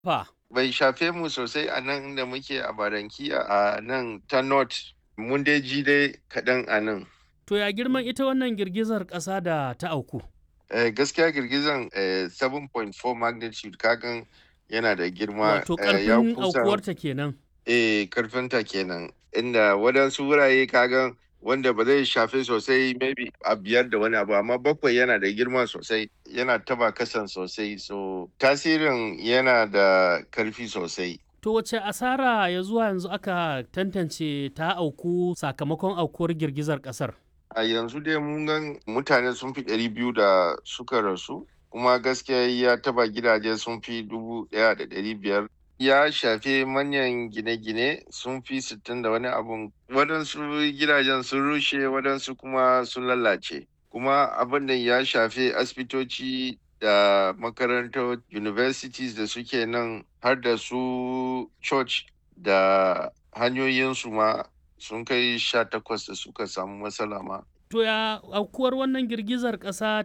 fa. Bai shafe mu sosai a nan da muke a Barankiya a nan ta North. Mun dai ji dai kaɗan a nan. To ya girman ita wannan girgizar ƙasa da ta auku? Eh, gaskiya girgizan eh, 7.4 magnitude kagan yana da girma Wato eh, ya ƙarfin kusan aukuwarta kenan. eh, karfinta kenan. Inda waɗansu wurare kagan wanda ba zai shafe sosai maybe a biyar da wani abu amma bakwai yana da girma sosai yana taba kasan sosai so tasirin yana da karfi sosai To wace asara ya zuwa yanzu aka tantance ta auku sakamakon aukuwar girgizar ƙasar? a yanzu dai mun gan mutane sun fi ɗari biyu da suka rasu kuma gaskiya ya taba gidaje sun fi dubu ɗaya da ɗari biyar ya shafe manyan gine-gine sun fi sittin da wani abun waɗansu gidajen sun rushe waɗansu kuma sun lalace kuma abin da ya shafe asibitoci da makarantar universities da suke nan har da su church da hanyoyinsu ma sun kai sha takwas da suka samu matsala ma To ya aukuwar wannan girgizar ƙasa